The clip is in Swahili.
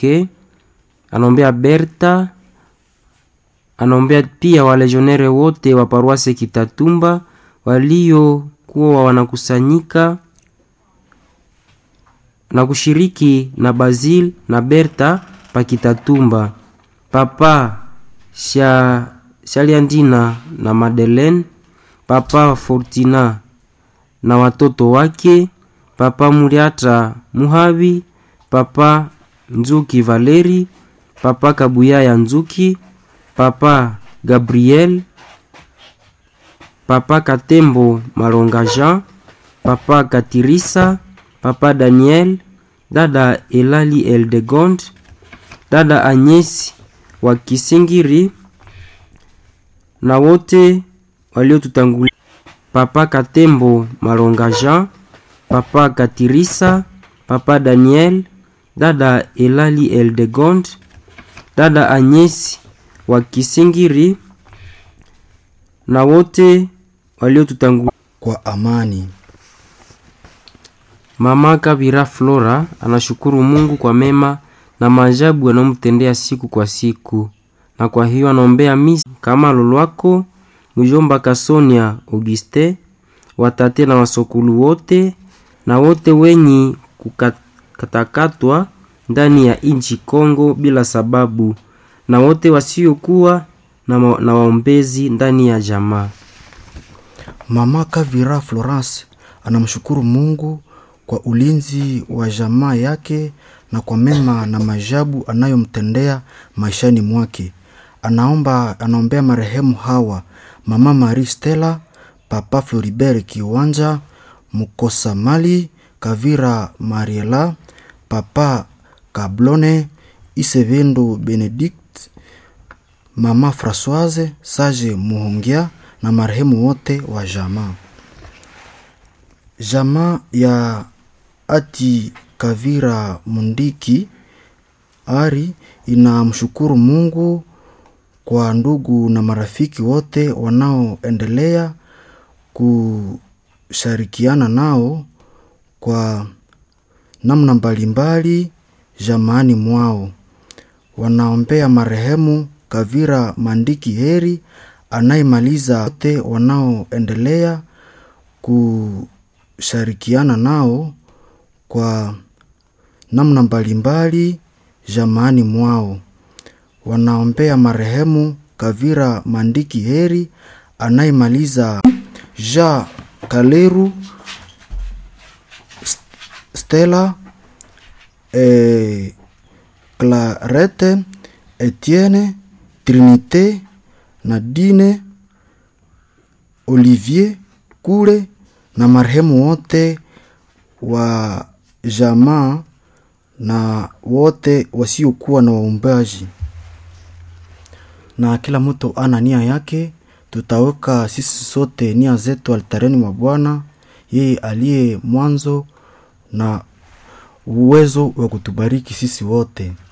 ke anaombea Berta, anaombea pia walejionere wote wa paruase Kitatumba waliokuwa wanakusanyika na kushiriki na Basil na Berta pa Kitatumba, papa Sha, Shaliandina na Madeleine, papa Fortina na watoto wake, papa Muriata Muhabi, papa Nzuki Valeri, papa Kabuyaya Nzuki, papa Gabriel, papa Katembo Malonga Jean, papa Katirisa, papa Daniel, dada Elali Eldegond, dada Anyesi wa Kisingiri na wote waliotutangulia, papa Katembo Malonga Jean, papa Katirisa, papa Daniel, dada Elali Eldegond, dada Anyesi wa Kisingiri na wote waliotutangulia. kwa amani. Mama Kabira Flora anashukuru Mungu kwa mema na maajabu anayomtendea siku kwa siku, na kwa hiyo anaombea misi kama lolwako mjomba Kasonia Auguste, watate na wasokulu wote na wote wenyi kukatakatwa ndani ya inchi Kongo bila sababu, na wote wasiokuwa na, ma- na waombezi ndani ya jamaa. Mama Kavira Florence anamshukuru Mungu kwa ulinzi wa jamaa yake na kwa mema na majabu anayomtendea maishani mwake. Anaomba, anaombea marehemu hawa mama Marie Stella, papa Floribert Kiwanja, Mukosa Mali, Kavira Mariela, papa Kablone, Isevendo Benedict, mama Françoise Sage Muhongia na marehemu wote wa jamaa. Jamaa ya Ati Kavira Mundiki Ari inamshukuru Mungu kwa ndugu na marafiki wote wanaoendelea kushirikiana nao kwa namna mbalimbali jamaani mwao. Wanaombea marehemu Kavira Mandiki Heri anayemaliza wote wanaoendelea kushirikiana nao kwa namna mbalimbali jamaani mwao. Wanaombea marehemu Kavira Mandiki Heri anayemaliza Ja Kaleru Stella eh, Clarette Etienne Trinité Nadine Olivier Kule na marehemu wote wa jamaa na wote wasiokuwa na waumbaji, na kila mtu ana nia yake. Tutaweka sisi sote nia zetu altareni mwa Bwana, yeye aliye mwanzo na uwezo wa kutubariki sisi wote.